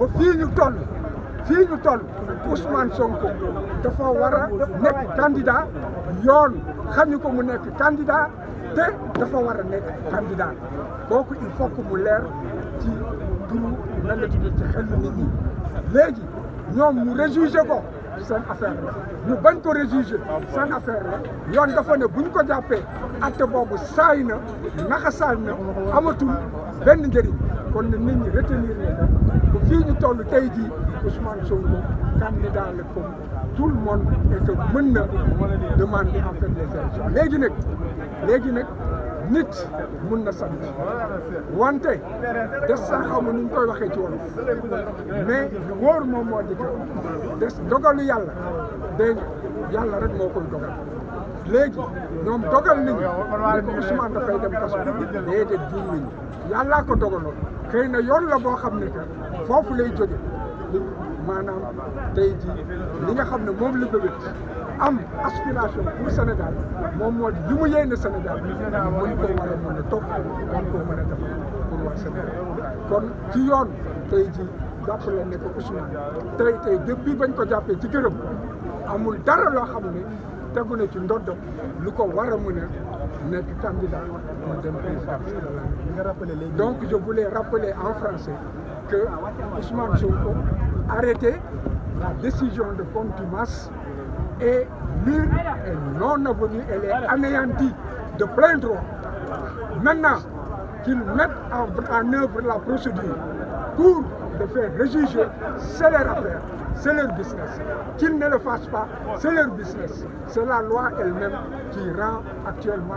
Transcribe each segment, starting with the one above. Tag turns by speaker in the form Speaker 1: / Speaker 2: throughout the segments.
Speaker 1: ba fii ñu toll fii ñu toll Ousmane Sonko dafa war a nekk candidat yoon xañu ko mu nekk candidat te dafa war a nekk candidat kooku il faut que mu leer ci turu nan la tuddee ci xel nit ñi léegi ñoom ñu réjugé ko seen affaire la ñu bañ ko réjugé seen affaire la yoon dafa ne bu ñu ko jàppee acte boobu saay na naxasaal na amatul benn njëriñ kon na nit ñi retenir ne que fii ñu toll tey jii Ousmane Sonko candidat la comme tout le monde et que mën na demander en fait les élections léegi nag léegi nag nit mun na sant wante des sax xaw ma nu ñu koy waxee ci wolof mais lu wóor moom moo di des dogalu yàlla dégg nga yàlla rek moo koy dogal léegi ñoom dogal nañu ne ko Ousmane dafay dem kaso déedéet juum nañu yàllaa ko dogaloon xëy na yoon la boo xam ne que foofu lay jóge maanaam tey ji li nga xam ne moom la bëgg am aspiration pour Sénégal moom moo di li mu yéene Sénégal mën koo war a mën a topp mën koo mën a def pour waa Sénégal kon ci yoon tey ji jàpp leen ne ko Ousmane tey tey depuis bañ ko jàppee ci gërëm amul dara loo xam ne tegu na ci ndoddam lu ko war a mën a nekk candidat pour dem président donc je voulais rappeler en français que Ousmane Sonko arrêté la décision de contumace est nulle et non avenue, elle est anéantie de plein droit. Maintenant qu'ils mettent en, en œuvre la procédure pour le faire réjuger, c'est leur affaire, c'est leur business. Qu'ils ne le fassent pas, c'est leur business. C'est la loi elle-même qui rend actuellement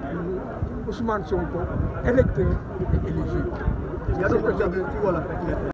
Speaker 1: Ousmane Sonko électeur et éligible.
Speaker 2: Il y a d'autres